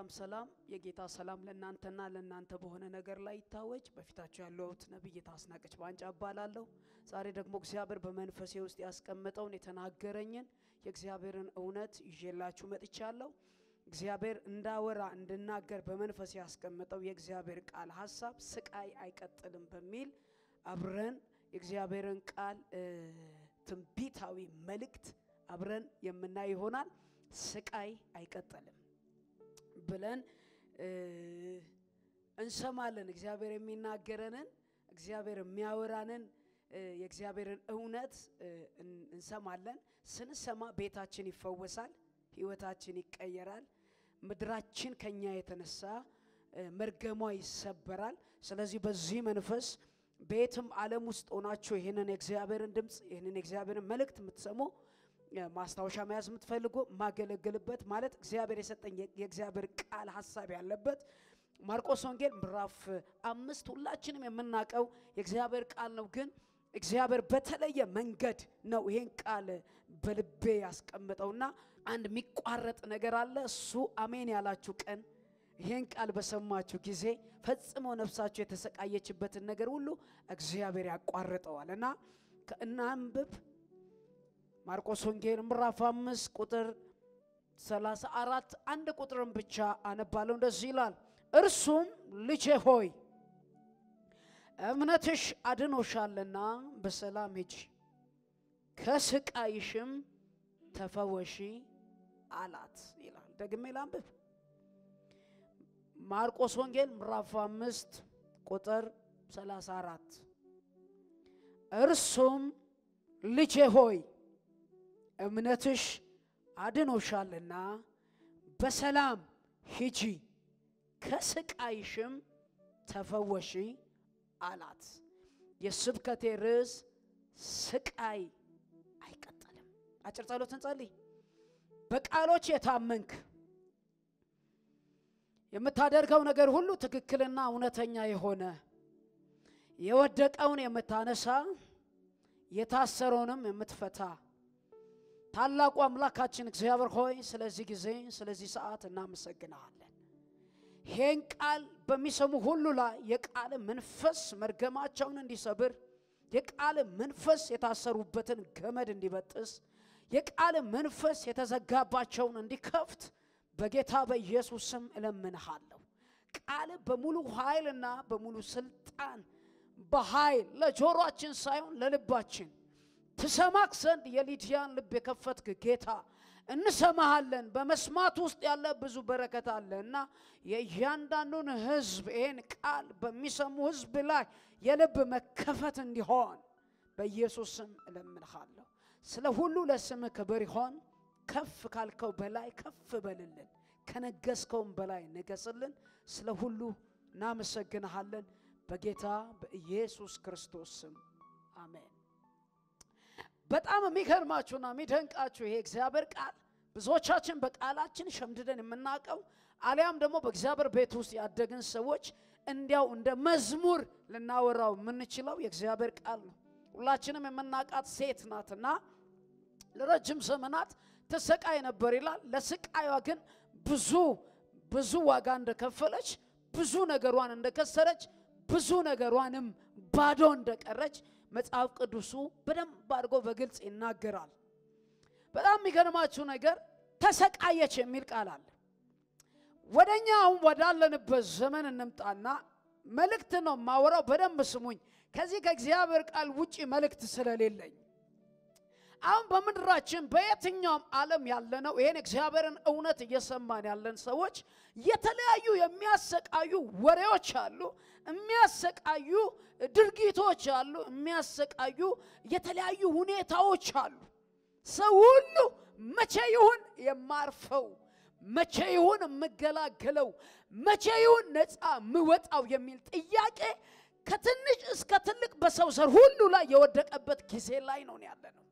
ሰላም ሰላም፣ የጌታ ሰላም ለእናንተና ለእናንተ በሆነ ነገር ላይ ይታወጅ። በፊታችሁ ያለሁት ነቢይት አስናቀች ባንጫ እባላለሁ። ዛሬ ደግሞ እግዚአብሔር በመንፈሴ ውስጥ ያስቀመጠውን የተናገረኝን የእግዚአብሔርን እውነት ይዤላችሁ መጥቻለሁ። እግዚአብሔር እንዳወራ እንድናገር በመንፈስ ያስቀመጠው የእግዚአብሔር ቃል ሀሳብ ስቃይ አይቀጥልም በሚል አብረን የእግዚአብሔርን ቃል ትንቢታዊ መልእክት አብረን የምናይ ይሆናል። ስቃይ አይቀጥልም ብለን እንሰማለን። እግዚአብሔር የሚናገረንን እግዚአብሔር የሚያወራንን የእግዚአብሔርን እውነት እንሰማለን። ስንሰማ ቤታችን ይፈወሳል፣ ህይወታችን ይቀየራል፣ ምድራችን ከኛ የተነሳ መርገሟ ይሰበራል። ስለዚህ በዚህ መንፈስ በየትም ዓለም ውስጥ ሆናችሁ ይህንን የእግዚአብሔርን ድምፅ ይህንን የእግዚአብሔርን መልእክት የምትሰሙ ማስታወሻ መያዝ የምትፈልጉ ማገለግልበት ማለት እግዚአብሔር የሰጠኝ የእግዚአብሔር ቃል ሀሳብ ያለበት ማርቆስ ወንጌል ምዕራፍ አምስት ሁላችንም የምናውቀው የእግዚአብሔር ቃል ነው። ግን እግዚአብሔር በተለየ መንገድ ነው ይሄን ቃል በልቤ ያስቀምጠውና አንድ የሚቋረጥ ነገር አለ። እሱ አሜን ያላችሁ ቀን ይሄን ቃል በሰማችሁ ጊዜ ፈጽሞ ነፍሳችሁ የተሰቃየችበትን ነገር ሁሉ እግዚአብሔር ያቋርጠዋል እና ከእናንብብ ማርቆስ ወንጌል ምዕራፍ አምስት ቁጥር ሰላሳ አራት አንድ ቁጥርን ብቻ አነባለሁ። እንደዚህ ይላል፣ እርሱም ልጄ ሆይ እምነትሽ አድኖሻልና በሰላም ሂጂ፣ ከስቃይሽም ተፈወሺ አላት ይላል። ደግሜ ላንብብ። ማርቆስ ወንጌል ምዕራፍ አምስት ቁጥር ሰላሳ አራት እርሱም ልጄ ሆይ እምነትሽ አድኖሻልና በሰላም ሂጂ ከስቃይሽም ተፈወሺ አላት። የስብከቴ ርዕስ ስቃይ አይቀጥልም። አጭር ጸሎት እንጸልይ። በቃሎች የታመንክ የምታደርገው ነገር ሁሉ ትክክልና እውነተኛ የሆነ የወደቀውን የምታነሳ የታሰረውንም የምትፈታ ታላቁ አምላካችን እግዚአብሔር ሆይ ስለዚህ ጊዜ ስለዚህ ሰዓት እናመሰግናለን። ይሄን ቃል በሚሰሙ ሁሉ ላይ የቃል መንፈስ መርገማቸውን እንዲሰብር፣ የቃል መንፈስ የታሰሩበትን ገመድ እንዲበጥስ፣ የቃል መንፈስ የተዘጋባቸውን እንዲከፍት በጌታ በኢየሱስ ስም እለምንሃለሁ። ቃል በሙሉ ኃይልና በሙሉ ስልጣን በኃይል ለጆሮአችን ሳይሆን ለልባችን ትሰማክ ዘንድ የሊዲያን ልብ የከፈትክ ጌታ እንሰማሃለን። በመስማት ውስጥ ያለ ብዙ በረከት አለ እና የእያንዳንዱን ሕዝብ ይህን ቃል በሚሰሙ ሕዝብ ላይ የልብ መከፈት እንዲሆን በኢየሱስ ስም እለምንሃለሁ። ስለ ሁሉ ለስም ክብር ይሆን። ከፍ ካልከው በላይ ከፍ በልልን፣ ከነገስከውም በላይ ንገስልን። ስለ ሁሉ እናመሰግንሃለን በጌታ በኢየሱስ ክርስቶስ ስም አሜን። በጣም የሚገርማችሁና የሚደንቃችሁ ይሄ እግዚአብሔር ቃል ብዙዎቻችን በቃላችን ሸምድደን የምናውቀው አሊያም ደግሞ በእግዚአብሔር ቤት ውስጥ ያደግን ሰዎች እንዲያው እንደ መዝሙር ልናወራው የምንችለው የእግዚአብሔር ቃል ነው። ሁላችንም የምናውቃት ሴት ናትና ለረጅም ዘመናት ተሰቃይ ነበር ይላል። ለስቃዩዋ ግን ብዙ ብዙ ዋጋ እንደከፈለች፣ ብዙ ነገሯን እንደከሰረች፣ ብዙ ነገሯንም ባዶ እንደቀረች መጽሐፍ ቅዱሱ በደንብ አድርጎ በግልጽ ይናገራል። በጣም የሚገርማችሁ ነገር ተሰቃየች የሚል ቃል አለ። ወደ እኛ አሁን ወዳለንበት ዘመን እንምጣና መልእክት ነው ማወራው። በደንብ ስሙኝ። ከዚህ ከእግዚአብሔር ቃል ውጪ መልእክት ስለሌለኝ አሁን በምድራችን በየትኛውም ዓለም ያለነው ይሄን እግዚአብሔርን እውነት እየሰማን ያለን ሰዎች የተለያዩ የሚያሰቃዩ ወሬዎች አሉ፣ የሚያሰቃዩ ድርጊቶች አሉ፣ የሚያሰቃዩ የተለያዩ ሁኔታዎች አሉ። ሰው ሁሉ መቼ ይሁን የማርፈው፣ መቼ ይሁን የምገላገለው፣ መቼ ይሁን ነፃ የምወጣው የሚል ጥያቄ ከትንሽ እስከ ትልቅ በሰው ዘር ሁሉ ላይ የወደቀበት ጊዜ ላይ ነው ያለ ነው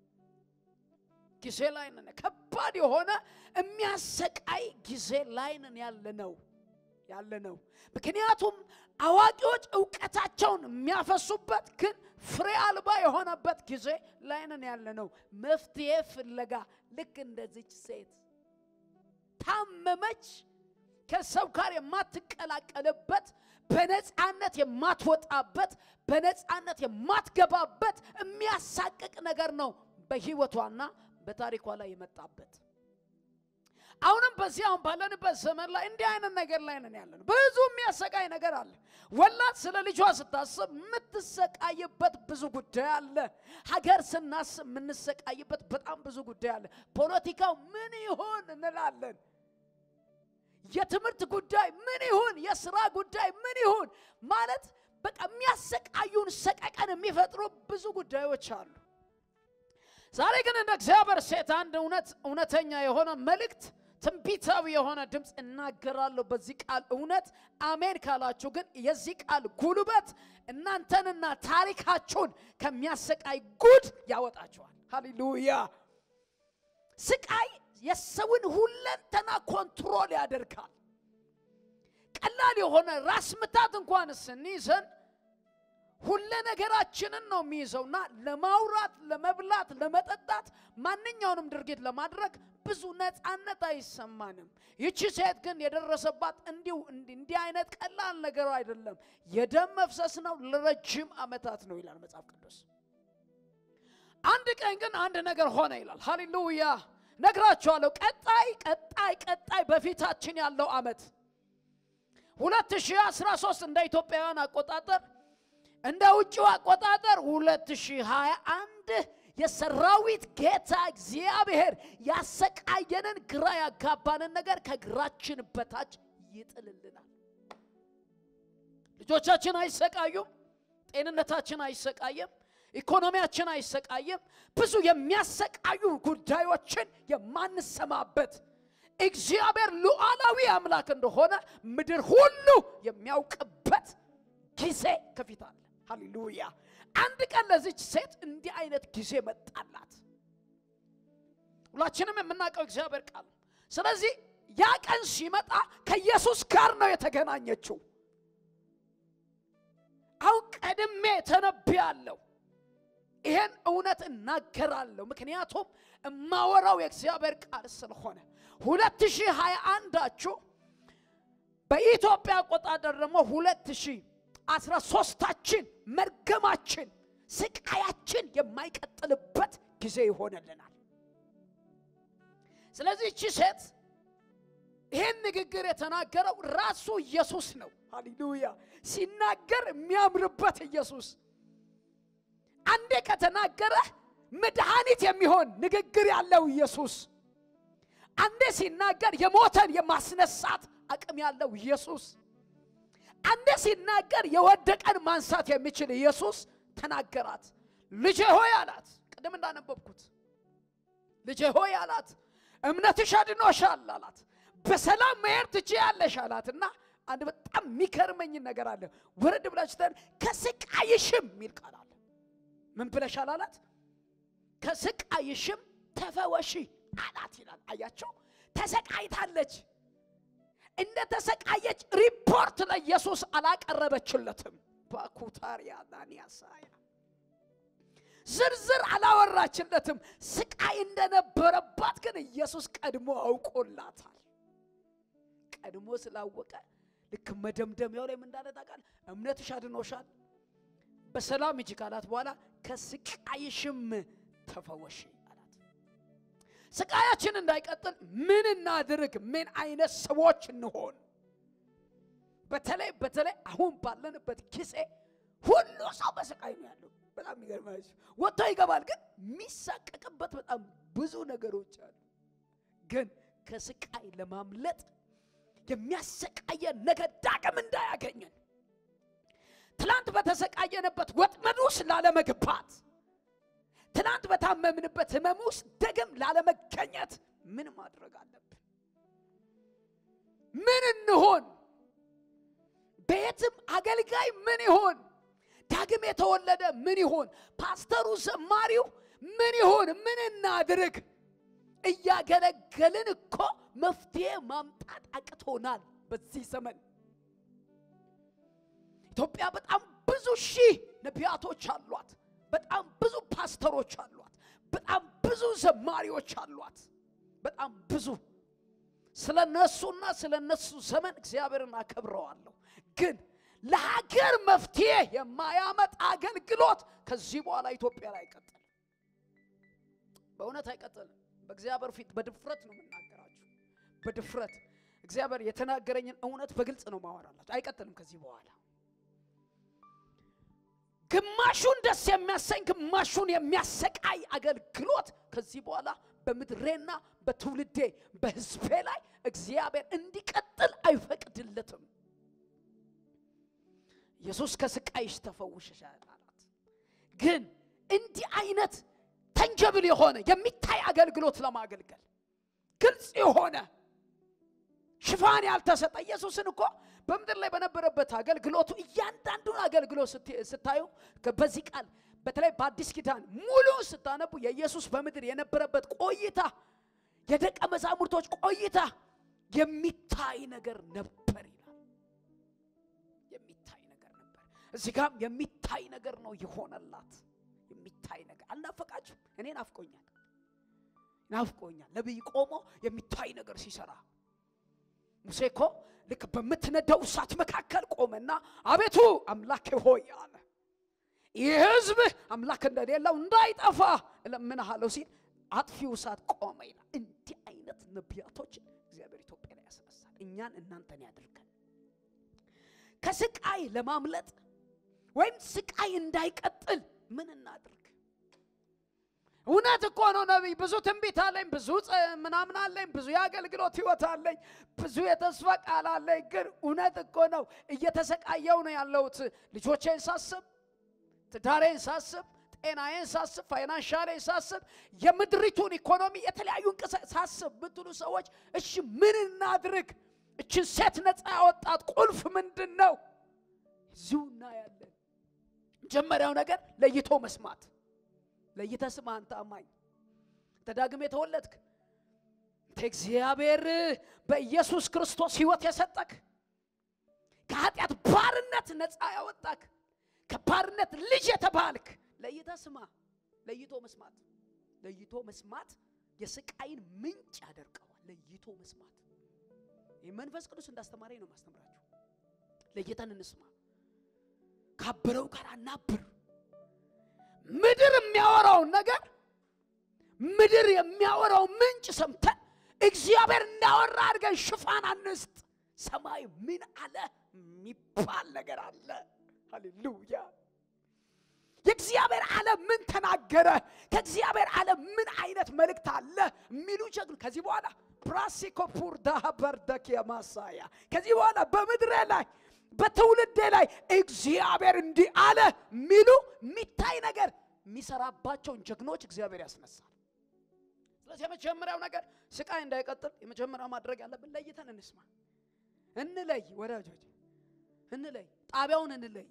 ጊዜ ላይ ነን። ከባድ የሆነ የሚያሰቃይ ጊዜ ላይ ነን ያለ ነው ያለ ነው። ምክንያቱም አዋቂዎች እውቀታቸውን የሚያፈሱበት ግን ፍሬ አልባ የሆነበት ጊዜ ላይ ነን ያለ ነው። መፍትሄ ፍለጋ ልክ እንደዚች ሴት ታመመች። ከሰው ጋር የማትቀላቀልበት በነፃነት የማትወጣበት በነፃነት የማትገባበት የሚያሳቅቅ ነገር ነው በህይወቷና በታሪኳ ላይ የመጣበት። አሁንም በዚህ አሁን ባለንበት ዘመን ላይ እንዲህ አይነት ነገር ላይ ነን ያለን። ብዙ የሚያሰቃይ ነገር አለ። ወላድ ስለ ልጇ ስታስብ የምትሰቃይበት ብዙ ጉዳይ አለ። ሀገር ስናስብ የምንሰቃይበት በጣም ብዙ ጉዳይ አለ። ፖለቲካው ምን ይሆን እንላለን። የትምህርት ጉዳይ ምን ይሁን፣ የስራ ጉዳይ ምን ይሁን ማለት በቃ የሚያሰቃዩን ሰቀቀን የሚፈጥሩ ብዙ ጉዳዮች አሉ። ዛሬ ግን እንደ እግዚአብሔር ሴት አንድ እውነት እውነተኛ የሆነ መልእክት ትንቢታዊ የሆነ ድምፅ እናገራለሁ። በዚህ ቃል እውነት አሜን ካላችሁ ግን የዚህ ቃል ጉልበት እናንተንና ታሪካችሁን ከሚያሰቃይ ጉድ ያወጣችኋል። ሃሌሉያ! ስቃይ የሰውን ሁለንተና ኮንትሮል ያደርጋል። ቀላል የሆነ ራስ ምታት እንኳን ስንይዘን ሁለ ነገራችንን ነው የሚይዘውና ለማውራት፣ ለመብላት፣ ለመጠጣት ማንኛውንም ድርጊት ለማድረግ ብዙ ነፃነት አይሰማንም። ይቺ ሴት ግን የደረሰባት እንዲሁ እንዲህ አይነት ቀላል ነገር አይደለም። የደም መፍሰስ ነው፣ ለረጅም ዓመታት ነው ይላል መጽሐፍ ቅዱስ። አንድ ቀን ግን አንድ ነገር ሆነ ይላል። ሃሌሉያ ነግራችኋለሁ። ቀጣይ ቀጣይ ቀጣይ በፊታችን ያለው ዓመት 2013 እንደ ኢትዮጵያውያን አቆጣጠር እንደ ውጭው አቆጣጠር 2021 የሰራዊት ጌታ እግዚአብሔር ያሰቃየንን ግራ ያጋባንን ነገር ከእግራችን በታች ይጥልልናል። ልጆቻችን አይሰቃዩም። ጤንነታችን አይሰቃየም። ኢኮኖሚያችን አይሰቃየም። ብዙ የሚያሰቃዩ ጉዳዮችን የማንሰማበት እግዚአብሔር ሉዓላዊ አምላክ እንደሆነ ምድር ሁሉ የሚያውቅበት ጊዜ ከፊት አለ። ሃሌሉያ! አንድ ቀን ለዚች ሴት እንዲህ አይነት ጊዜ መጣላት። ሁላችንም የምናውቀው እግዚአብሔር ቃል። ስለዚህ ያ ቀን ሲመጣ ከኢየሱስ ጋር ነው የተገናኘችው። አሁን ቀድሜ ተነብያለሁ። ይሄን እውነት እናገራለሁ፣ ምክንያቱም እማወራው የእግዚአብሔር ቃል ስለሆነ 2021ችሁ በኢትዮጵያ አቆጣጠር ደግሞ 2013ታችን መርገማችን፣ ስቃያችን የማይቀጥልበት ጊዜ ይሆንልናል። ስለዚህ እቺ ሴት ይህን ንግግር የተናገረው ራሱ ኢየሱስ ነው። ሃሌሉያ! ሲናገር የሚያምርበት ኢየሱስ አንዴ ከተናገረ መድኃኒት የሚሆን ንግግር ያለው ኢየሱስ አንዴ ሲናገር የሞተን የማስነሳት አቅም ያለው ኢየሱስ አንዴ ሲናገር የወደቀን ማንሳት የሚችል ኢየሱስ ተናገራት። ልጄ ሆይ አላት። ቅድም እንዳነበብኩት ልጄ ሆይ አላት። እምነትሽ አድኖሻል አላት። በሰላም መሄድ ትችያለሽ አላት እና አንድ በጣም የሚገርመኝን ነገር አለ። ወረድ ብላችሁ ተን ከስቃይሽም የሚል ቃል አለ። ምን ብለሻል አላት? ከስቃይሽም ተፈወሺ አላት ይላል። አያቸው ተሰቃይታለች። እንደ ተሰቃየች ሪፖርት ለኢየሱስ አላቀረበችለትም። ባኩታሪያ ዳንያሳያ ዝርዝር አላወራችለትም። ስቃይ እንደነበረባት ግን ኢየሱስ ቀድሞ አውቆላታል። ቀድሞ ስላወቀ ልክ መደምደሚያው ላይ ምን እንዳለ ታውቃለህ? እምነትሽ አድኖሻል፣ በሰላም ሂጂ ካላት በኋላ ከስቃይሽም ተፈወሺ አላት። ስቃያችን እንዳይቀጥል ምን እናድርግ? ምን አይነት ሰዎች እንሆን? በተለይ በተለይ አሁን ባለንበት ጊዜ ሁሉ ሰው በስቃይ ነው ያለው። በጣም የሚገርማችሁ ወጥቶ ይገባል፣ ግን የሚሳቀቅበት በጣም ብዙ ነገሮች አሉ። ግን ከስቃይ ለማምለጥ የሚያሰቃየን ነገር ዳግም እንዳያገኘን ትላንት በተሰቃየንበት ወጥመድ ውስጥ ላለመግባት ትናንት በታመምንበት ህመም ውስጥ ደግም ላለመገኘት ምን ማድረግ አለብን? ምን እንሆን? ቤትም አገልጋይ ምን ይሆን? ዳግም የተወለደ ምን ይሆን? ፓስተሩ፣ ዘማሪው ምን ይሆን? ምን እናድርግ? እያገለገልን እኮ መፍትሄ ማምጣት አቅቶናል። በዚህ ዘመን ኢትዮጵያ በጣም ብዙ ሺህ ነቢያቶች አሏት። በጣም ብዙ ፓስተሮች አሏት። በጣም ብዙ ዘማሪዎች አሏት። በጣም ብዙ ስለ እነሱና ስለ እነሱ ዘመን እግዚአብሔርን አከብረዋለሁ። ግን ለሀገር መፍትሄ የማያመጣ አገልግሎት ከዚህ በኋላ ኢትዮጵያ ላይ አይቀጥልም። በእውነት አይቀጥልም። በእግዚአብሔር ፊት በድፍረት ነው የምናገራችሁ። በድፍረት እግዚአብሔር የተናገረኝን እውነት በግልጽ ነው ማወራላችሁ። አይቀጥልም ከዚህ በኋላ ግማሹን ደስ የሚያሰኝ ግማሹን የሚያሰቃይ አገልግሎት ከዚህ በኋላ በምድሬና በትውልዴ በሕዝቤ ላይ እግዚአብሔር እንዲቀጥል አይፈቅድለትም። ኢየሱስ ከስቃይሽ ተፈውሸሻል አላት። ግን እንዲህ አይነት ተንጀብል የሆነ የሚታይ አገልግሎት ለማገልገል ግልጽ የሆነ ሽፋን ያልተሰጠ ኢየሱስን እኮ በምድር ላይ በነበረበት አገልግሎቱ እያንዳንዱን አገልግሎት ስታዩ በዚህ ቃል በተለይ በአዲስ ኪዳን ሙሉ ስታነቡ የኢየሱስ በምድር የነበረበት ቆይታ የደቀ መዛሙርቶች ቆይታ የሚታይ ነገር ነበር ይላል። የሚታይ ነገር ነበር። እዚህ ጋም የሚታይ ነገር ነው የሆነላት። የሚታይ ነገር አልናፈቃችሁ? እኔ ናፍቆኛል፣ ናፍቆኛል። ነቢይ ቆሞ የሚታይ ነገር ሲሰራ ሙሴ እኮ ልክ በምትነደው እሳት መካከል ቆመና አቤቱ አምላኬ ሆይ አለ ይህ ሕዝብ አምላክ እንደሌለው እንዳይጠፋ እለምንሃለሁ ሲል አጥፊው እሳት ቆመ ይላል። እንዲህ አይነት ነቢያቶችን እግዚአብሔር ኢትዮጵያ ላይ ያስነሳል። እኛን እናንተን ያድርገን። ከስቃይ ለማምለጥ ወይም ስቃይ እንዳይቀጥል ምን እናድርግ? እውነት እኮ ነው ነቢይ፣ ብዙ ትንቢት አለኝ፣ ብዙ ምናምን አለኝ፣ ብዙ የአገልግሎት ህይወት አለኝ፣ ብዙ የተስፋ ቃል አለኝ። ግን እውነት እኮ ነው እየተሰቃየው ነው ያለሁት። ልጆቼን ሳስብ፣ ትዳሬን ሳስብ፣ ጤናዬን ሳስብ፣ ፋይናንሻሌን ሳስብ፣ የምድሪቱን ኢኮኖሚ የተለያዩ እንቅሳ ሳስብ ብትሉ ሰዎች እሺ ምን እናድርግ? እችን ሴት ነፃ ያወጣት ቁልፍ ምንድን ነው? እዚሁ እናያለን። መጀመሪያው ነገር ለይቶ መስማት ለይተ ስማ። አንተ አማኝ ተዳግም የተወለድክ እግዚአብሔር በኢየሱስ ክርስቶስ ህይወት የሰጠክ ከኃጢአት ባርነት ነፃ ያወጣክ ከባርነት ልጅ የተባልክ ለይተ ስማ። ለይቶ መስማት ለይቶ መስማት የስቃይን ምንጭ ያደርቀዋል። ለይቶ መስማት ይህ መንፈስ ቅዱስ እንዳስተማረኝ ነው ማስተምራችሁ። ለይተን እንስማ። ካበረው ጋር አናብር። ምድር የሚያወራውን ነገር ምድር የሚያወራው ምንጭ ሰምተን እግዚአብሔር እንዳወራ አድርገን ሽፋን አንስጥ። ሰማይ ምን አለ የሚባል ነገር አለ። ሃሌሉያ! የእግዚአብሔር ዓለም ምን ተናገረ? ከእግዚአብሔር ዓለም ምን አይነት መልእክት አለ የሚሉ ጀግኑ ከዚህ በኋላ ፕራሲኮፑር ዳሃበርደኪያ ማሳያ ከዚህ በኋላ በምድሬ ላይ በትውልዴ ላይ እግዚአብሔር እንዲህ አለ የሚሉ የሚታይ ነገር የሚሰራባቸውን ጀግኖች እግዚአብሔር ያስነሳል። ስለዚህ የመጀመሪያው ነገር ስቃይ እንዳይቀጥል የመጀመሪያው ማድረግ ያለብን ለይተን እንስማ፣ እንለይ፣ ወዳጆች እንለይ፣ ጣቢያውን እንለይ፣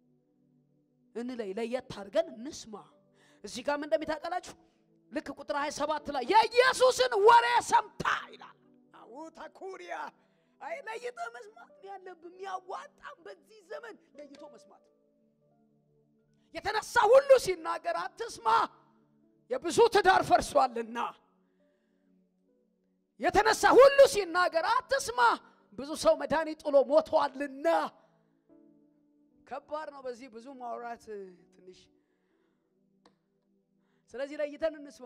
እንለይ፣ ለየት አድርገን እንስማ። እዚህ ጋር ምን እንደሚታቀላችሁ ልክ ቁጥር 27 ላይ የኢየሱስን ወሬ ሰምታ ይላል። አው ተኩሪያ አይ ለይቶ መስማት ነው ያለብን። የሚያዋጣም በዚህ ዘመን ለይቶ መስማት። የተነሳ ሁሉ ሲናገር አትስማ፣ የብዙ ትዳር ፈርሷልና። የተነሳ ሁሉ ሲናገር አትስማ፣ ብዙ ሰው መድኃኒት ጥሎ ሞቷልና። ከባድ ነው። በዚህ ብዙ ማውራት ትንሽ። ስለዚህ ለይተን እንስማ፣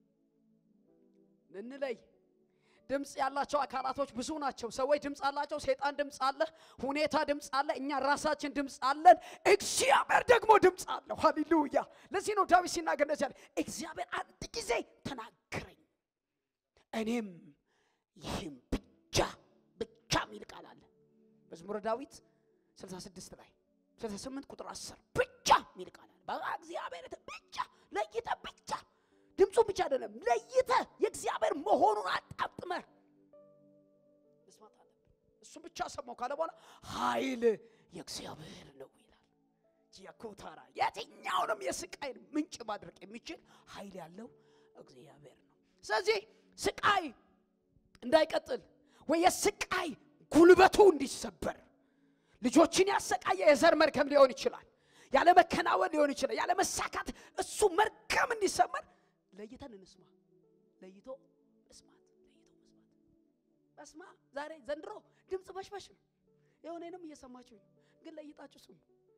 እንለይ። ድምፅ ያላቸው አካላቶች ብዙ ናቸው። ሰዎች ድምፅ አላቸው። ሰይጣን ድምፅ አለ። ሁኔታ ድምፅ አለ። እኛ ራሳችን ድምፅ አለን። እግዚአብሔር ደግሞ ድምፅ አለው። ሃሌሉያ! ለዚህ ነው ዳዊት ሲናገር እንደዚህ ያለ እግዚአብሔር አንድ ጊዜ ተናገረኝ፣ እኔም ይህም ብቻ ብቻ የሚል ቃል አለ መዝሙረ ዳዊት 66 ላይ 68 ቁጥር 10 ብቻ የሚል ቃል አለ። በቃ እግዚአብሔር ብቻ ለይተ ብቻ ድምፁ ብቻ አይደለም ለይተ የእግዚአብሔር መሆኑን አጣጥመህ መስማት አለብን። እሱ ብቻ ሰማው ካለ በኋላ ኃይል የእግዚአብሔር ነው ይላል። ጂያኮታራ የትኛውንም የስቃይን ምንጭ ማድረቅ የሚችል ኃይል ያለው እግዚአብሔር ነው። ስለዚህ ስቃይ እንዳይቀጥል ወይ የስቃይ ጉልበቱ እንዲሰበር ልጆችን ያሰቃየ የዘር መርገም ሊሆን ይችላል። ያለ መከናወን ሊሆን ይችላል። ያለ መሳካት እሱ መርገም እንዲሰመር ለይተን እንስማ። ለይቶ መስማት፣ ለይቶ መስማት። በስማ ዛሬ ዘንድሮ ድምፅ በሽበሽ ነው። የሆነንም እየሰማችሁ ነው፣ ግን ለይጣችሁ ስሙ።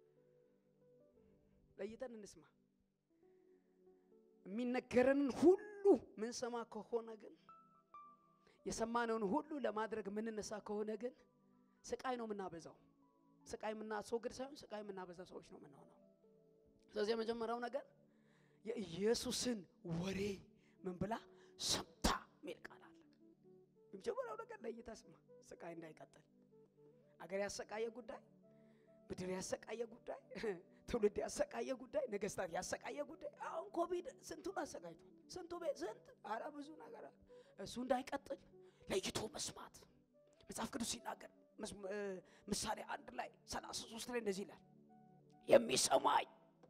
ለይተን እንስማ። የሚነገረንን ሁሉ ምንሰማ ከሆነ ግን የሰማነውን ሁሉ ለማድረግ የምንነሳ ከሆነ ግን ስቃይ ነው የምናበዛው። ስቃይ የምናስወግድ ሳይሆን ስቃይ የምናበዛ ሰዎች ነው የምንሆነው። ስለዚህ የመጀመሪያው ነገር የኢየሱስን ወሬ ምን ብላ ሰምታ የሚል ቃል አለ። የመጀመሪያው ነገር ለይታ ስማ፣ ስቃይ እንዳይቀጥል። አገር ያሰቃየ ጉዳይ፣ ምድር ያሰቃየ ጉዳይ፣ ትውልድ ያሰቃየ ጉዳይ፣ ነገስታት ያሰቃየ ጉዳይ። አሁን ኮቪድ ስንቱን አሰቃይቷል። ስንቱ ቤት ስንት አረ ብዙ ነገር አለ። እሱ እንዳይቀጥል ለይቶ መስማት መጽሐፍ ቅዱስ ሲናገር ምሳሌ አንድ ላይ ሰላሳ ሶስት ላይ እንደዚህ ይላል የሚሰማኝ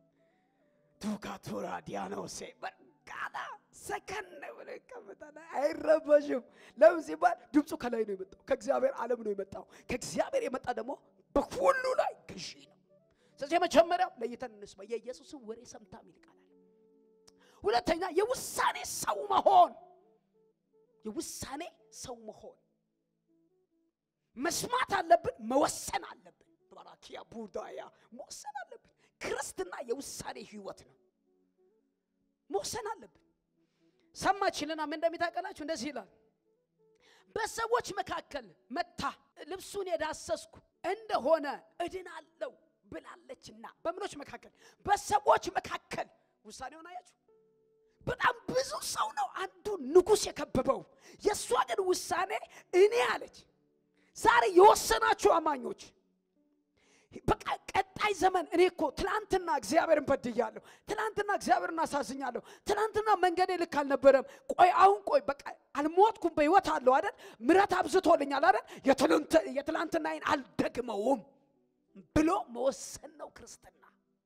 ቱካቱራ ዲያኖሴ በርጋታ ሰከን ብሎ ይቀመጣል፣ አይረበሽም። ለምን ሲባል ድምፁ ከላይ ነው የመጣው፣ ከእግዚአብሔር ዓለም ነው የመጣው። ከእግዚአብሔር የመጣ ደግሞ በሁሉ ላይ ገዢ ነው። ስለዚህ የመጀመሪያው ለይተን እንስማ፣ የኢየሱስን ወሬ ሰምታ የሚል ቃል አለ። ሁለተኛ የውሳኔ ሰው መሆን፣ የውሳኔ ሰው መሆን መስማት አለብን፣ መወሰን አለብን። ባራኪያ ቡዳያ መወሰን አለብን። ክርስትና የውሳኔ ህይወት ነው። መወሰን አለብን። ሰማችልና ምን እንደሚታቀላችሁ እንደዚህ ይላል። በሰዎች መካከል መታ ልብሱን የዳሰስኩ እንደሆነ እድናለሁ ብላለችና። በምኖች መካከል? በሰዎች መካከል ውሳኔውን አያችሁ። በጣም ብዙ ሰው ነው አንዱ ንጉሥ የከበበው። የእሷ ግን ውሳኔ እኔ አለች። ዛሬ የወሰናችሁ አማኞች በቃ ቀጣይ ዘመን እኔ እኮ ትናንትና እግዚአብሔርን በድያለሁ፣ ትናንትና እግዚአብሔርን አሳዝኛለሁ፣ ትናንትና መንገዴ ልክ አልነበረም። ቆይ አሁን ቆይ በቃ አልሞትኩም፣ በህይወት አለሁ አይደል? ምረት አብዝቶልኛል አይደል? የትላንትናዬን አልደግመውም ብሎ መወሰን ነው ክርስትና።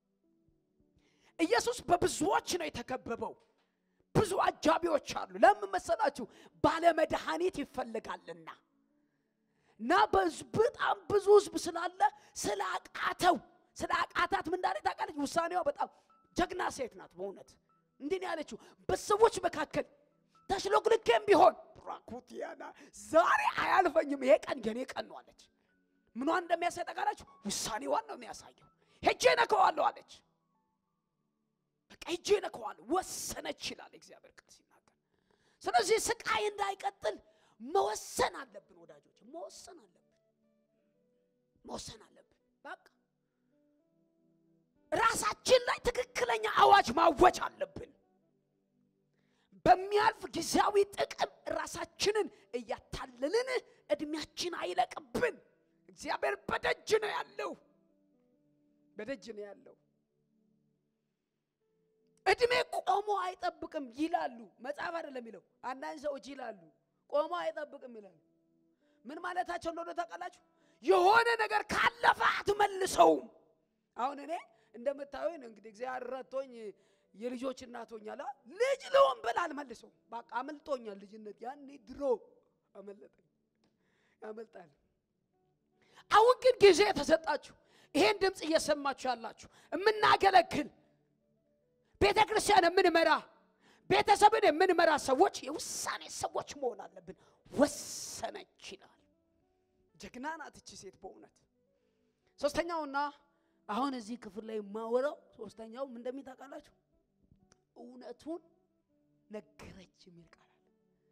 ኢየሱስ በብዙዎች ነው የተከበበው። ብዙ አጃቢዎች አሉ። ለምን መሰላችሁ? ባለመድኃኒት ይፈልጋልና እና በጣም ብዙ ህዝብ ስላለ ስለ አቃተው ስለ አቃታት ምን እንዳለ ታውቃለች? ውሳኔዋ በጣም ጀግና ሴት ናት። በእውነት እንዲህ ነው ያለችው፣ በሰዎች መካከል ተሽሎክልኬም ቢሆን ራኩቲያና ዛሬ አያልፈኝም፣ ይሄ ቀን የኔ ቀን ነው አለች። ምኗን እንደሚያሳይ ታውቃላችሁ? ውሳኔዋን ነው የሚያሳየው። ሄጄ ነከዋለሁ አለች። በቃ ሄጄ ነከዋለሁ፣ ወሰነች ይላል እግዚአብሔር ቃል ሲናገር። ስለዚህ ስቃይ እንዳይቀጥል መወሰን አለብን ወዳጆች፣ መወሰን አለብን፣ መወሰን አለብን። በቃ ራሳችን ላይ ትክክለኛ አዋጅ ማወጅ አለብን። በሚያልፍ ጊዜያዊ ጥቅም ራሳችንን እያታለልን እድሜያችን አይለቅብን። እግዚአብሔር በደጅ ነው ያለው፣ በደጅ ነው ያለው። እድሜ ቆሞ አይጠብቅም ይላሉ። መጽሐፍ አይደለም የሚለው አንዳንድ ሰዎች ይላሉ ቆሞ አይጠብቅም ይላሉ። ምን ማለታቸው እንደሆነ ታውቃላችሁ? የሆነ ነገር ካለፈ አትመልሰውም። አሁን እኔ እንደምታዩኝ እንግዲህ እግዚአብሔር ረድቶኝ የልጆች እናት ሆኛለሁ። ልጅ ልሆን ብል አልመልሰውም። በቃ አመልጦኛል። ልጅነት ያኔ ድሮ አመለጠኝ፣ ያመልጣል። አሁን ግን ጊዜ የተሰጣችሁ ይሄን ድምፅ እየሰማችሁ ያላችሁ የምናገለግል ቤተ ክርስቲያን የምንመራ ቤተሰብን የምንመራ ሰዎች የውሳኔ ሰዎች መሆን አለብን። ወሰነች ይላል። ጀግና ናት እቺ ሴት በእውነት። ሶስተኛውና አሁን እዚህ ክፍል ላይ የማወራው ሶስተኛው ምን እንደሚታውቃላችሁ እውነቱን ነገረች የሚል ቃል አለ።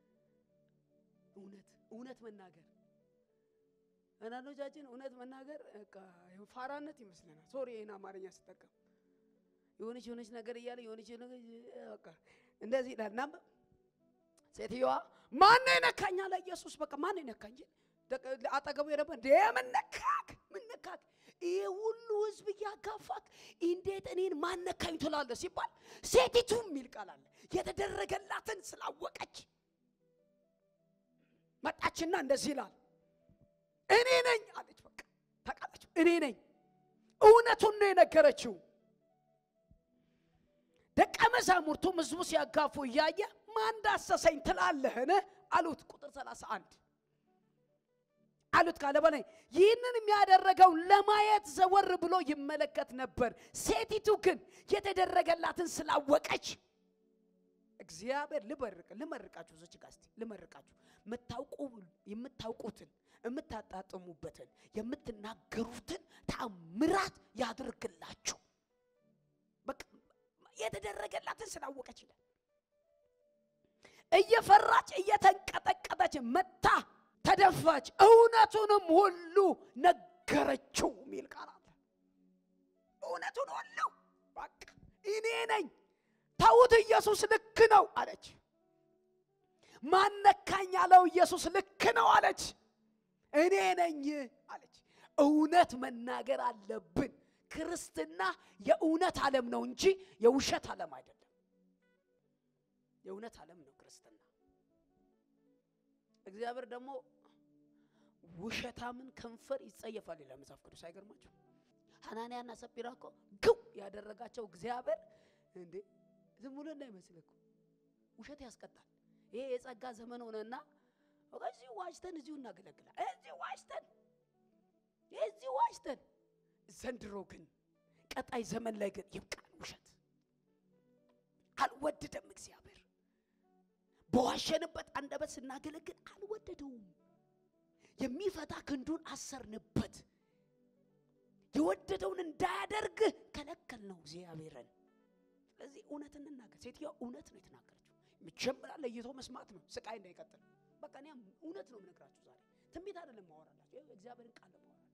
እውነት እውነት መናገር አንዳንዶቻችን እውነት መናገር በቃ ፋራነት ይመስለናል። ሶሪ ይህን አማርኛ ስጠቀም የሆነች የሆነች ነገር እያለ የሆነች ነገር በቃ እንደዚህ ይላል። እና ሴትዮዋ ማነው የነካኝ አለ ኢየሱስ። በቃ ማነው የነካኝ? አጠገቡ የነበር እንዴ ምን ነካክ? ምን ነካክ? ይሄ ሁሉ ህዝብ እያጋፋክ እንዴት እኔን ማን ነካኝ ትላለህ ሲባል ሴቲቱ የሚል ቃል አለ። የተደረገላትን ስላወቀች መጣችና እንደዚህ ይላል እኔ ነኝ አለች። በቃ ታውቃላችሁ፣ እኔ ነኝ። እውነቱን ነው የነገረችው። ደቀ መዛሙርቱም ህዝቡ ሲያጋፉ እያየ ማን ዳሰሰኝ ትላለህን አሉት። ቁጥር 31 አሉት ካለ በላይ ይህንን የሚያደረገው ለማየት ዘወር ብሎ ይመለከት ነበር። ሴቲቱ ግን የተደረገላትን ስላወቀች እግዚአብሔር ልመርቅ ልመርቃችሁ እዚች ጋር እስቲ ልመርቃችሁ የምታውቁ የምታውቁትን የምታጣጥሙበትን የምትናገሩትን ታምራት ያድርግላችሁ። በቃ የተደረገላትን ስላወቀች ይላል። እየፈራች እየተንቀጠቀጠች መታ ተደፋች፣ እውነቱንም ሁሉ ነገረችው የሚል ቃል አለ። እውነቱን ሁሉ በቃ እኔ ነኝ ተዉት፣ ኢየሱስ ልክ ነው አለች። ማነካኝ ያለው ኢየሱስ ልክ ነው አለች። እኔ ነኝ አለች። እውነት መናገር አለብን። ክርስትና የእውነት ዓለም ነው እንጂ የውሸት ዓለም አይደለም። የእውነት ዓለም ነው ክርስትና። እግዚአብሔር ደግሞ ውሸታምን ከንፈር ይጸየፋል ይላል መጽሐፍ ቅዱስ። አይገርማችሁ? ሐናንያና ሰጲራ እኮ ግው ያደረጋቸው እግዚአብሔር እንዴ ዝም ብሎ እንዳይመስል እኮ ውሸት ያስቀጣል። ይሄ የጸጋ ዘመን ሆነና እዚሁ ዋሽተን እዚሁ እናገለግላል። እዚሁ ዋሽተን እዚሁ ዋሽተን። ዘንድሮ ግን ቀጣይ ዘመን ላይ ግን ይብቃን ውሸት። አልወደደም እግዚአብሔር። በዋሸንበት አንደበት ስናገለግል አልወደደውም። የሚፈታ ክንዱን አሰርንበት። የወደደውን እንዳያደርግ ከለከል ነው እግዚአብሔርን። ስለዚህ እውነት እንናገር። ሴትዮዋ እውነት ነው የተናገረችው። መጀመሪያ ለይቶ መስማት ነው፣ ስቃይ እንዳይቀጥል። በቃ እኔ እውነት ነው የምነግራችሁ ዛሬ ትንቢት አይደለም ማወራላችሁ፣ እግዚአብሔርን ቃል ነው ማወራላችሁ።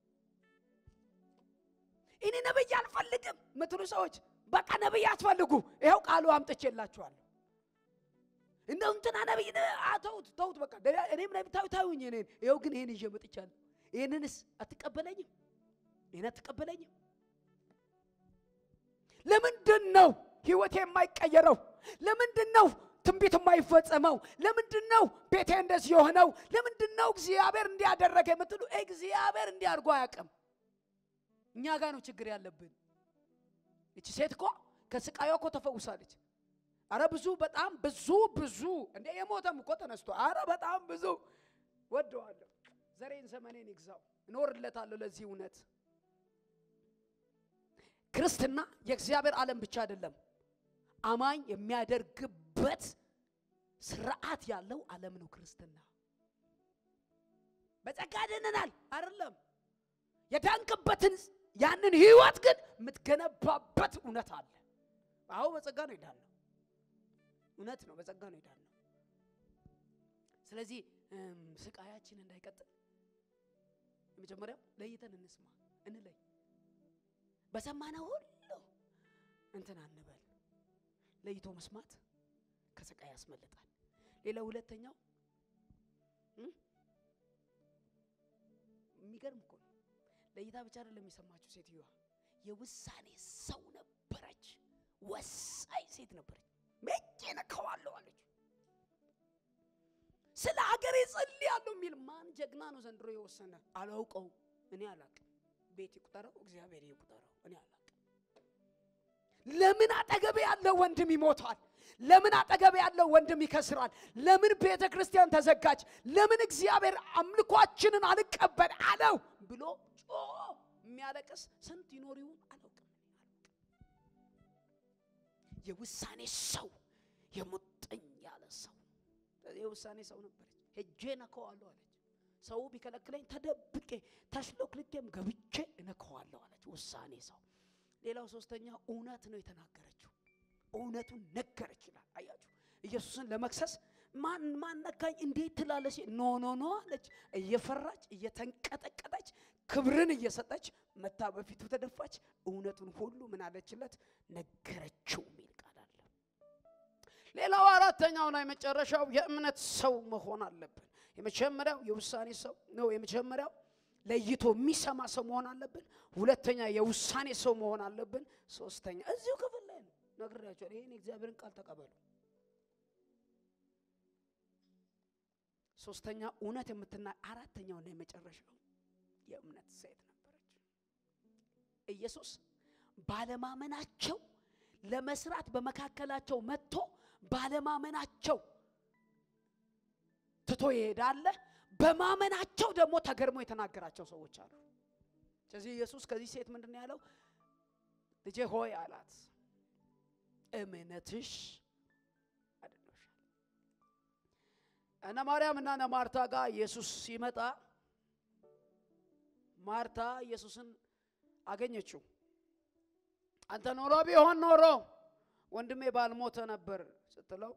እኔ ነብይ አልፈልግም ምትሉ ሰዎች በቃ ነብይ አትፈልጉ፣ ይኸው ቃሉ አምጥቼላችኋለሁ። እንደው እንትና ነብይ ተውት ተውት፣ በቃ እኔም ነብይ ታዩ ታዩኝ። እኔን ይኸው ግን ይሄን ይዤ መጥቻለሁ። ይሄንንስ አትቀበለኝም? ይሄን አትቀበለኝም? ለምንድን ነው ህይወቴ የማይቀየረው? ለምንድን ነው ትንቢት የማይፈጸመው? ለምንድን ነው ቤቴ እንደዚህ የሆነው? ለምንድን ነው እግዚአብሔር እንዲያደረገ የምትሉ እግዚአብሔር እንዲያርጎ አያውቅም። እኛ ጋር ነው ችግር ያለብን። እቺ ሴት እኮ ከስቃዩ እኮ ተፈውሳለች። አረ ብዙ በጣም ብዙ ብዙ እንደ የሞተም እኮ ተነስቶ አረ በጣም ብዙ ወደዋለሁ። ዘሬን ዘመኔን ይግዛው እኖርለታለሁ ለዚህ እውነት ክርስትና የእግዚአብሔር ዓለም ብቻ አይደለም። አማኝ የሚያደርግበት ስርዓት ያለው ዓለም ነው ክርስትና። በጸጋ ድነናል አይደለም። የዳንክበትን ያንን ህይወት ግን የምትገነባበት እውነት አለ። አዎ በጸጋ ነው የዳነው፣ እውነት ነው፣ በጸጋ ነው የዳነው። ስለዚህ ስቃያችን እንዳይቀጥል የመጀመሪያው ለይተን እንስማ፣ እንለይ በሰማነው ሁሉ እንትን አንበል። ለይቶ መስማት ከስቃይ ያስመልጣል። ሌላ ሁለተኛው የሚገርም እኮ ነው። ለይታ ብቻ አይደለም የሰማችው ሴትዮዋ የውሳኔ ሰው ነበረች። ወሳኝ ሴት ነበረች። መቼ ነካዋለሁ አለች። ስለ ሀገሬ ጸልያለሁ የሚል ማን ጀግና ነው ዘንድሮ የወሰነ? አላውቀውም፣ እኔ አላውቅም። ቤት ይቁጠረው፣ እግዚአብሔር ይቁጠረው፣ እኔ አላውቅም። ለምን አጠገቤ ያለው ወንድም ይሞታል? ለምን አጠገቤ ያለው ወንድም ይከስራል? ለምን ቤተ ክርስቲያን ተዘጋች? ለምን እግዚአብሔር አምልኳችንን አልቀበል አለው ብሎ ጮ የሚያለቅስ ስንት ይኖር ይሆን አላውቅም። የውሳኔ ሰው የሙጥኝ ያለ ሰው የውሳኔ ሰው ነበረች። ሄጄ ነከዋለሁ አለች። ሰው ቢከለክለኝ ተደብቄ ተሽሎክልኬም ገብቼ እነከዋለሁ አለች። ውሳኔ ሰው። ሌላው ሶስተኛ እውነት ነው የተናገረችው። እውነቱን ነገረች ይላል። አያችሁ ኢየሱስን ለመክሰስ ማን ማን ነካኝ እንዴት ትላለች? ኖ ኖ ኖ አለች። እየፈራች እየተንቀጠቀጠች ክብርን እየሰጠች መታ በፊቱ ተደፋች። እውነቱን ሁሉ ምን አለችለት? ነገረችው የሚል ቃል አለ። ሌላው አራተኛውና የመጨረሻው የእምነት ሰው መሆን አለብን። የመጀመሪያው የውሳኔ ሰው ነው። የመጀመሪያው ለይቶ የሚሰማ ሰው መሆን አለብን። ሁለተኛ የውሳኔ ሰው መሆን አለብን። ሶስተኛ እዚሁ ክፍል ላይ ነው ነግሬያቸዋለሁ። ይህን የእግዚአብሔርን ቃል ተቀበሉ። ሶስተኛ እውነት የምትና አራተኛውና የመጨረሻው የእምነት ሴት ነበረች። ኢየሱስ ባለማመናቸው ለመስራት በመካከላቸው መጥቶ ባለማመናቸው ትቶ ይሄዳለ። በማመናቸው ደግሞ ተገርሞ የተናገራቸው ሰዎች አሉ። ስለዚህ ኢየሱስ ከዚህ ሴት ምንድን ነው ያለው? ልጄ ሆይ አላት፣ እምነትሽ እነ ማርያም እና እነ ማርታ ጋር ኢየሱስ ሲመጣ ማርታ ኢየሱስን አገኘችው። አንተ ኖሮ ቢሆን ኖሮ ወንድሜ ባልሞተ ነበር ስትለው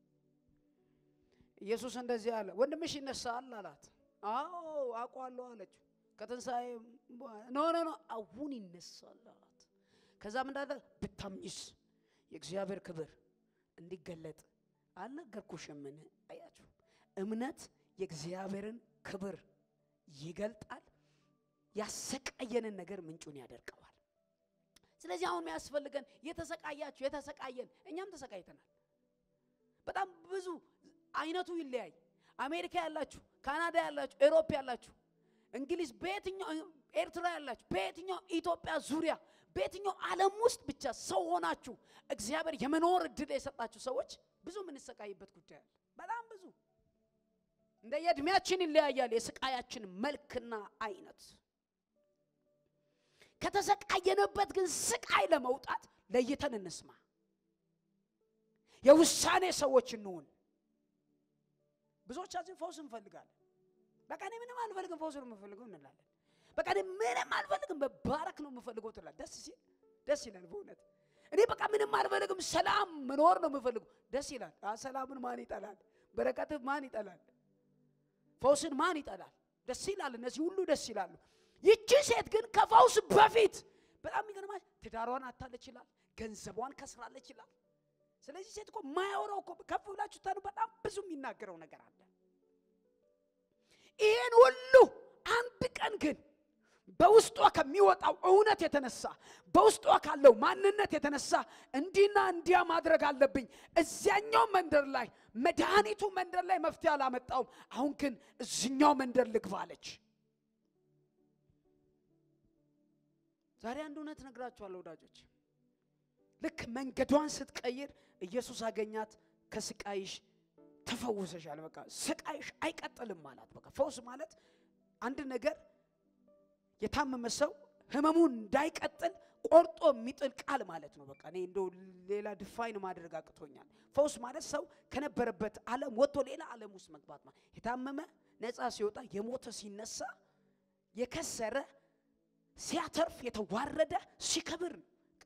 ኢየሱስ እንደዚህ አለ፣ ወንድምሽ ይነሳል አላት። አዎ አውቀዋለሁ አለችው። ከትንሣኤ ኖ ኖ ኖ አሁን ይነሳል አላት። ከዛም እንዳለ ብታምኝስ የእግዚአብሔር ክብር እንዲገለጥ አልነገርኩሽምን? አያችሁ፣ እምነት የእግዚአብሔርን ክብር ይገልጣል። ያሰቃየንን ነገር ምንጩን ያደርቀዋል። ስለዚህ አሁን የሚያስፈልገን የተሰቃያችሁ የተሰቃየን እኛም ተሰቃይተናል። በጣም ብዙ አይነቱ ይለያይ። አሜሪካ ያላችሁ፣ ካናዳ ያላችሁ፣ ኤሮፕ ያላችሁ፣ እንግሊዝ፣ በየትኛው ኤርትራ ያላችሁ፣ በየትኛው ኢትዮጵያ ዙሪያ በየትኛው ዓለም ውስጥ ብቻ ሰው ሆናችሁ እግዚአብሔር የመኖር እድል የሰጣችሁ ሰዎች ብዙ የምንሰቃይበት ጉዳይ አለ። በጣም ብዙ እንደ የእድሜያችን ይለያያል የስቃያችን መልክና አይነት። ከተሰቃየንበት ግን ስቃይ ለመውጣት ለይተን እንስማ። የውሳኔ ሰዎች እንሁን። ብዙዎቻችን ፈውስ እንፈልጋለን። በቃ እኔ ምንም አልፈልግም ፈውስ ነው የምፈልገው እንላለን። በቃ እኔ ምንም አልፈልግም መባረክ ነው የምፈልገው ትላለህ። ደስ ሲል ደስ ይላል በእውነት እኔ በቃ ምንም አልፈልግም ሰላም መኖር ነው የምፈልገው። ደስ ይላል። ሰላምን ማን ይጠላል? በረከትን ማን ይጠላል? ፈውስን ማን ይጠላል? ደስ ይላል። እነዚህ ሁሉ ደስ ይላሉ። ይቺ ሴት ግን ከፈውስ በፊት በጣም የሚገርማል ትዳሯን አታለች ይላል። ገንዘቧን ከስራለች ይላል። ስለዚህ ሴት እኮ ማያወራው እኮ ከፍ ብላችሁ ታኑ በጣም ብዙ የሚናገረው ነገር አለ። ይህን ሁሉ አንድ ቀን ግን በውስጧ ከሚወጣው እውነት የተነሳ በውስጧ ካለው ማንነት የተነሳ እንዲና እንዲያ ማድረግ አለብኝ። እዚያኛው መንደር ላይ መድኃኒቱ መንደር ላይ መፍትሄ አላመጣውም። አሁን ግን እዚኛው መንደር ልግባለች። ዛሬ አንድ እውነት ነግራችኋለሁ ወዳጆች። ልክ መንገዷን ስትቀይር ኢየሱስ አገኛት። ከስቃይሽ ተፈውሰሻል። በቃ ስቃይሽ አይቀጥልም ማለት በቃ ፈውስ ማለት አንድ ነገር የታመመ ሰው ህመሙን እንዳይቀጥል ቆርጦ የሚጥል ቃል ማለት ነው። በቃ እኔ እንደው ሌላ ድፋይን ማድረግ አቅቶኛል። ፈውስ ማለት ሰው ከነበረበት ዓለም ወጥቶ ሌላ ዓለም ውስጥ መግባት ማለት የታመመ ነፃ ሲወጣ፣ የሞተ ሲነሳ፣ የከሰረ ሲያተርፍ፣ የተዋረደ ሲከብር፣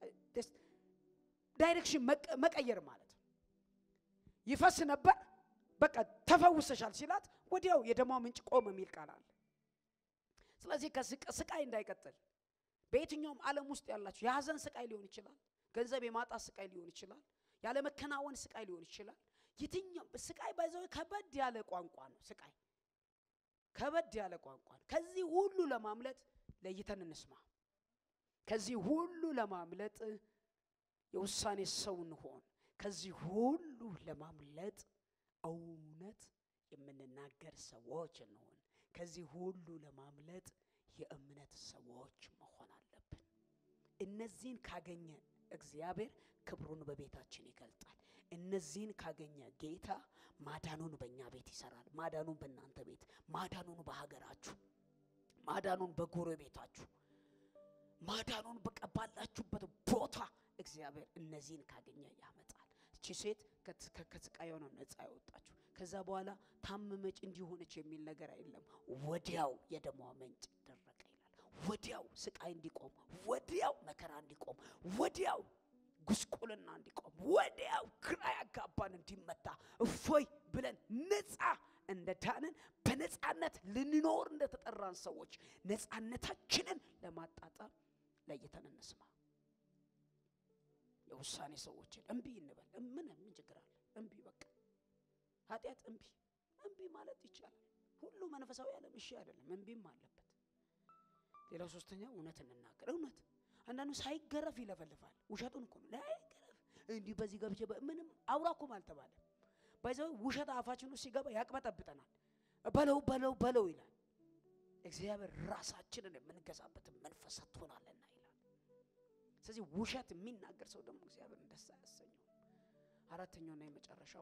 ዳይሬክሽን መቀየር ማለት ነው። ይፈስ ነበር በቃ ተፈውሰሻል ሲላት ወዲያው የደሟ ምንጭ ቆመ የሚል ቃል አለ። ስለዚህ ከስቃይ እንዳይቀጥል በየትኛውም ዓለም ውስጥ ያላችሁ የሀዘን ስቃይ ሊሆን ይችላል። ገንዘብ የማጣት ስቃይ ሊሆን ይችላል። ያለመከናወን ስቃይ ሊሆን ይችላል። የትኛው ስቃይ ባይዘው ከበድ ያለ ቋንቋ ነው። ስቃይ ከበድ ያለ ቋንቋ ነው። ከዚህ ሁሉ ለማምለጥ ለይተን እንስማ። ከዚህ ሁሉ ለማምለጥ የውሳኔ ሰው እንሆን። ከዚህ ሁሉ ለማምለጥ እውነት የምንናገር ሰዎች እንሆን። ከዚህ ሁሉ ለማምለጥ የእምነት ሰዎች መሆን አለብን። እነዚህን ካገኘ እግዚአብሔር ክብሩን በቤታችን ይገልጣል። እነዚህን ካገኘ ጌታ ማዳኑን በእኛ ቤት ይሰራል። ማዳኑን በእናንተ ቤት፣ ማዳኑን በሀገራችሁ፣ ማዳኑን በጎረቤታችሁ፣ ማዳኑን በቃ ባላችሁበት ቦታ እግዚአብሔር እነዚህን ካገኘ ያመጣል። እቺ ሴት ከስቃይ ነው ነፃ ያወጣችሁ። ከዛ በኋላ ታመመች እንዲሆነች የሚል ነገር አይደለም። ወዲያው የደሟ ምንጭ ደረቀ ይላል። ወዲያው ስቃይ እንዲቆም፣ ወዲያው መከራ እንዲቆም፣ ወዲያው ጉስቁልና እንዲቆም፣ ወዲያው ግራ ያጋባን እንዲመታ እፎይ ብለን ነፃ እንደ ዳንን በነፃነት ልንኖር እንደተጠራን ሰዎች ነፃነታችንን ለማጣጣም ለይተን እንስማ። የውሳኔ ሰዎችን እምቢ እንበል። ምን ምን ችግር አለ? እምቢ በቃ ኃጢአት እምቢ እምቢ ማለት ይቻላል። ሁሉ መንፈሳዊ ዓለም እሺ አይደለም፣ እምቢም አለበት። ሌላው ሶስተኛ እውነት እንናገር። እውነት አንዳንዱ ሳይገረፍ ይለፈልፋል። ውሸቱን እኮ ነው። ላይገረፍ እንዲህ በዚህ ገብቼ ምንም አውራ እኮ አልተባለ። ባይዘው ውሸት አፋችን ውስጥ ሲገባ ያቅበጠብጠናል። በለው በለው በለው ይላል። እግዚአብሔር ራሳችንን የምንገዛበትን መንፈስ ሰጥቶናልና ይላል። ስለዚህ ውሸት የሚናገር ሰው ደግሞ እግዚአብሔር ደስ አያሰኘው። አራተኛውና የመጨረሻው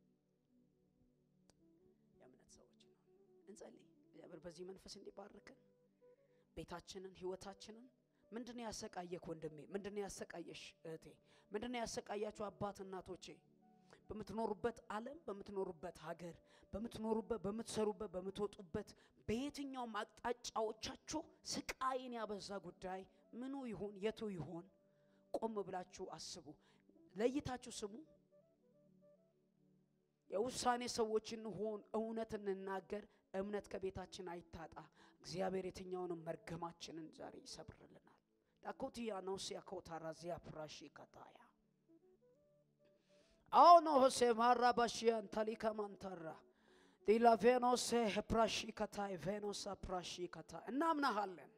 የእምነት ሰዎች ነው። እንጸልይ። እግዚአብሔር በዚህ መንፈስ እንዲባርከን ቤታችንን፣ ህይወታችንን። ምንድነው ያሰቃየክ ወንድሜ? ምንድነው ያሰቃየሽ እህቴ? ምንድነው ያሰቃያችሁ አባት እናቶቼ? በምትኖሩበት ዓለም በምትኖሩበት ሀገር በምትኖሩበት በምትሰሩበት በምትወጡበት በየትኛውም አቅጣጫዎቻችሁ ስቃይን ያበዛ ጉዳይ ምኑ ይሁን የቱ ይሆን ቆም ብላችሁ አስቡ። ለይታችሁ ስሙ። የውሳኔ ሰዎች እንሆን፣ እውነት እንናገር። እምነት ከቤታችን አይታጣ። እግዚአብሔር የትኛውንም መርገማችንን ዛሬ ይሰብርልናል። ዳኮቲያ ነው ሲያኮታራ ዚያ ፕራሺ ከታያ አሁን ሆሴ ማራ ባሽያን ታሊካ ማንታራ ዲላ ቬኖሴ ፕራሺ ከታይ ቬኖሳ ፕራሺ ከታ እናምናሃለን፣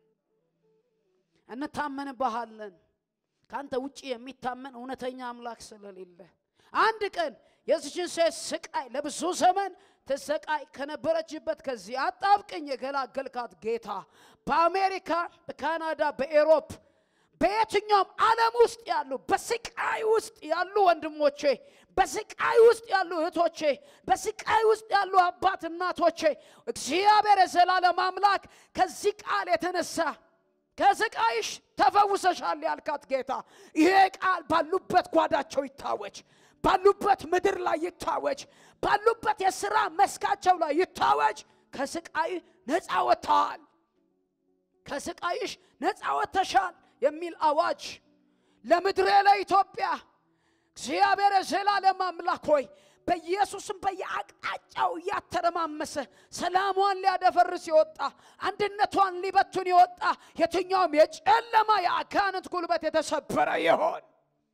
እንታመንባሃለን። ከአንተ ውጭ የሚታመን እውነተኛ አምላክ ስለሌለ አንድ ቀን የዚችን ሴት ስቃይ ለብዙ ዘመን ትሰቃይ ከነበረችበት ከዚህ አጣብቅኝ የገላገልካት ጌታ በአሜሪካ፣ በካናዳ፣ በኤሮፕ በየትኛውም ዓለም ውስጥ ያሉ በስቃይ ውስጥ ያሉ ወንድሞቼ፣ በስቃይ ውስጥ ያሉ እህቶቼ፣ በስቃይ ውስጥ ያሉ አባት እናቶቼ እግዚአብሔር የዘላለም አምላክ ከዚህ ቃል የተነሳ ከስቃይሽ ተፈውሰሻል ያልካት ጌታ ይሄ ቃል ባሉበት ጓዳቸው ይታወጅ፣ ባሉበት ምድር ላይ ይታወጅ፣ ባሉበት የሥራ መስካቸው ላይ ይታወጅ። ከስቃይ ነፃ ወጥተዋል፣ ከስቃይሽ ነፃ ወጥተሻል የሚል አዋጅ ለምድሬ ለኢትዮጵያ እግዚአብሔር የዘላለም አምላክ ሆይ በኢየሱስም በየአቅጣጫው እያተረማመሰ ሰላሟን ሊያደፈርስ የወጣ አንድነቷን ሊበቱን የወጣ የትኛውም የጨለማ የአጋንንት ጉልበት የተሰበረ ይሆን።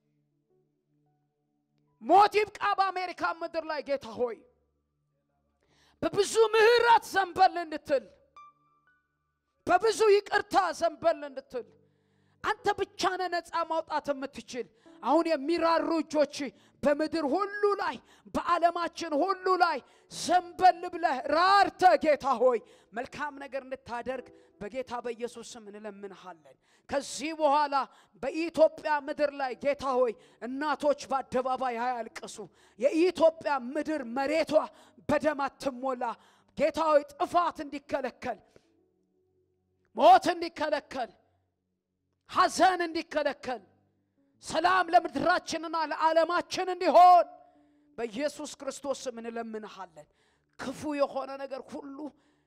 ሞት ይብቃ በአሜሪካ ምድር ላይ ጌታ ሆይ በብዙ ምሕረት ዘንበል እንድትል በብዙ ይቅርታ ዘንበል እንድትል አንተ ብቻ ነህ ነፃ ማውጣት የምትችል። አሁን የሚራሩ እጆች በምድር ሁሉ ላይ በዓለማችን ሁሉ ላይ ዘንበል ብለህ ራርተ ጌታ ሆይ መልካም ነገር እንድታደርግ በጌታ በኢየሱስ ስም እንለምንሃለን። ከዚህ በኋላ በኢትዮጵያ ምድር ላይ ጌታ ሆይ እናቶች በአደባባይ አያልቅሱ። የኢትዮጵያ ምድር መሬቷ በደም አትሞላ። ጌታ ሆይ ጥፋት እንዲከለከል፣ ሞት እንዲከለከል፣ ሐዘን እንዲከለከል ሰላም ለምድራችንና ለዓለማችን እንዲሆን በኢየሱስ ክርስቶስ ስም እንለምንሃለን። ክፉ የሆነ ነገር ሁሉ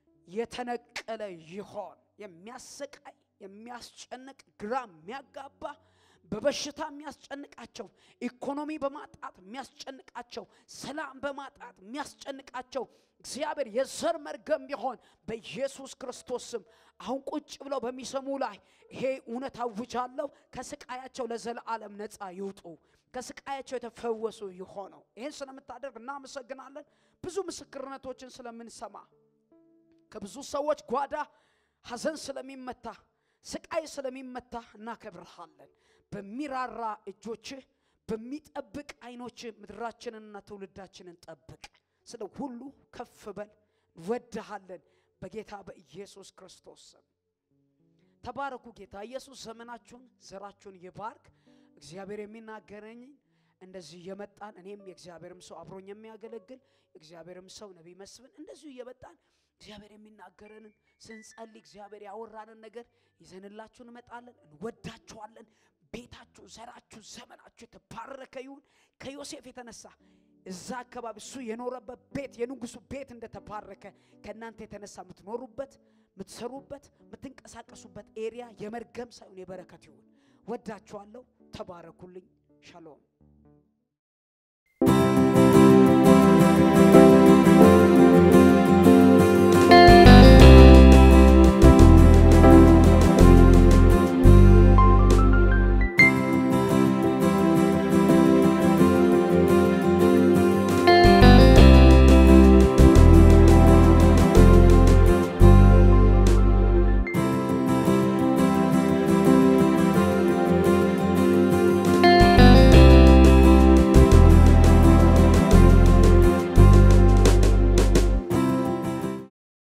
የተነቀለ ይሆን። የሚያሰቃይ የሚያስጨንቅ፣ ግራ የሚያጋባ በበሽታ የሚያስጨንቃቸው፣ ኢኮኖሚ በማጣት የሚያስጨንቃቸው፣ ሰላም በማጣት የሚያስጨንቃቸው እግዚአብሔር የዘር መርገም ቢሆን በኢየሱስ ክርስቶስ ስም አሁን ቁጭ ብለው በሚሰሙ ላይ ይሄ እውነት አውጃለሁ። ከስቃያቸው ለዘለዓለም ነፃ ይውጡ፣ ከስቃያቸው የተፈወሱ ይሆነው። ይህን ስለምታደርግ እናመሰግናለን። ብዙ ምስክርነቶችን ስለምንሰማ ከብዙ ሰዎች ጓዳ ሐዘን ስለሚመታ ስቃይ ስለሚመታ እናከብርሃለን። በሚራራ እጆችህ በሚጠብቅ ዓይኖችህ ምድራችንንና ትውልዳችንን ጠብቅ። ስለ ሁሉ ከፍ በል። እንወድሃለን በጌታ በኢየሱስ ክርስቶስ ስም ተባረኩ። ጌታ ኢየሱስ ዘመናችሁን ዘራችሁን ይባርክ። እግዚአብሔር የሚናገረኝ እንደዚህ እየመጣን እኔም የእግዚአብሔርም ሰው አብሮኝ የሚያገለግል እግዚአብሔርም ሰው ነቢይ መስፍን እንደዚሁ እየመጣን እግዚአብሔር የሚናገረንን ስንጸልይ እግዚአብሔር ያወራንን ነገር ይዘንላችሁ እንመጣለን። እንወዳችኋለን። ቤታችሁ፣ ዘራችሁ፣ ዘመናችሁ የተባረከ ይሁን። ከዮሴፍ የተነሳ እዛ አካባቢ እሱ የኖረበት ቤት የንጉሱ ቤት እንደተባረከ ከእናንተ የተነሳ የምትኖሩበት፣ የምትሰሩበት፣ የምትንቀሳቀሱበት ኤሪያ የመርገም ሳይሆን የበረከት ይሁን። ወዳችኋለሁ። ተባረኩልኝ። ሻሎም